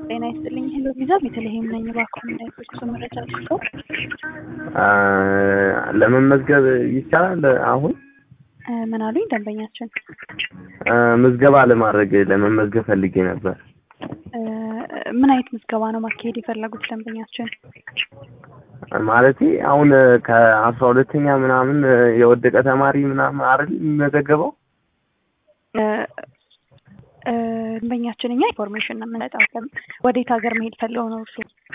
ጤና ይስጥልኝ። ሄሎ ቪዛ ቤተልሔም ነኝ። እባክዎ እንዳይፈቅሱ መረጃ ልስጠው። ለመመዝገብ ይቻላል? አሁን እ ምን አሉኝ ደንበኛችን? እ ምዝገባ ለማድረግ ለመመዝገብ ፈልጌ ነበር። እ ምን አይነት ምዝገባ ነው ማካሄድ የፈለጉት ደንበኛችን? ማለቴ አሁን ከአስራ ሁለተኛ ምናምን የወደቀ ተማሪ ምናምን አይደል የሚመዘገበው? እ እ ደንበኛችን እኛ ኢንፎርሜሽን ነው የምንሰጠው። ወዴት ሀገር መሄድ ፈልገው ነው እርሱ?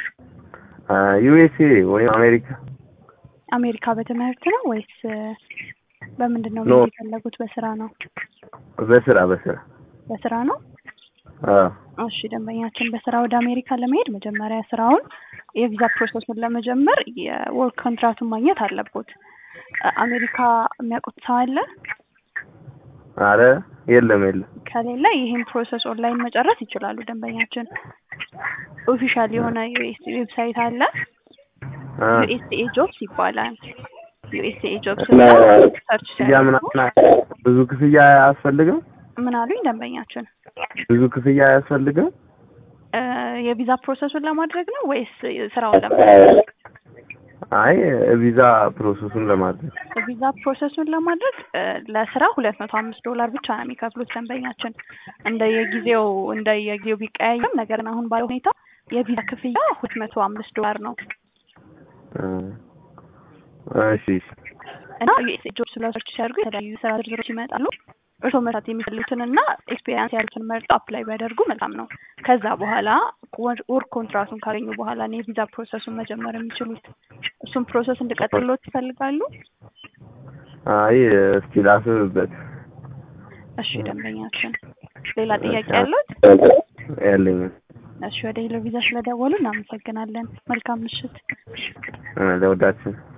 ዩኤስኤ ወይም አሜሪካ። አሜሪካ በትምህርት ነው ወይስ እ በምንድን ነው ኖ። መሄድ የፈለጉት? በስራ ነው? በስራ በስራ በስራ ነው። አዎ እሺ ደንበኛችን በስራ ወደ አሜሪካ ለመሄድ መጀመሪያ ስራውን የቪዛ ፕሮሰሱን ለመጀመር የወርክ ኮንትራቱን ማግኘት አለቦት። እ አሜሪካ የሚያውቁት ሰው አለ? አረ የለም የለም። ከሌለ ይህን ፕሮሰስ ኦንላይን መጨረስ ይችላሉ። ደንበኛችን ኦፊሻል የሆነ ዩኤስ ዌብሳይት አለ። አ ዩኤስኤ ጆብስ ይባላል። ዩኤስኤ ጆብስ እና ሰርች ክፍያ ሲያደርጉ ምናምን ብዙ ክፍያ አያስፈልግም? ምን አሉኝ ደንበኛችን? ብዙ ክፍያ አያስፈልግም? እ የቪዛ ፕሮሰሱን ለማድረግ ነው ወይስ ስራውን ለማድረግ? አይ ቪዛ ፕሮሰሱን ለማድረግ ቪዛ ፕሮሰሱን ለማድረግ እ ለስራ ሁለት መቶ አምስት ዶላር ብቻ ነው የሚከፍሉት ደንበኛችን። እንደየጊዜው እንደየጊዜው ቢቀያየርም ነገር ግን አሁን ባለው ሁኔታ የቪዛ ክፍያ ሁለት መቶ አምስት ዶላር ነው እ እሺ እሺ። እና ዩኤስኤ ጆብ ስለ ሰርች ሲያደርጉ የተለያዩ ስራ ዝርዝሮች ይመጣሉ። እርስዎ መስራት የሚፈልጉትን እና ኤክስፔሪንስ ያሉትን መርጠው አፕላይ ቢያደርጉ መልካም ነው። ከዛ በኋላ ወርክ ኮንትራቱን ካገኙ በኋላ ነው የቪዛ ፕሮሰሱን መጀመር የሚችሉት። እሱን ፕሮሰስ እንድቀጥሎት ይፈልጋሉ? አይ እስኪ ላስብበት። እሺ ደንበኛችን፣ ሌላ ጥያቄ ያሉት? ያለኝም እሺ ወደ ሄሎ ቪዛ ስለደወሉ እናመሰግናለን። መልካም ምሽት። እ ለወዳችን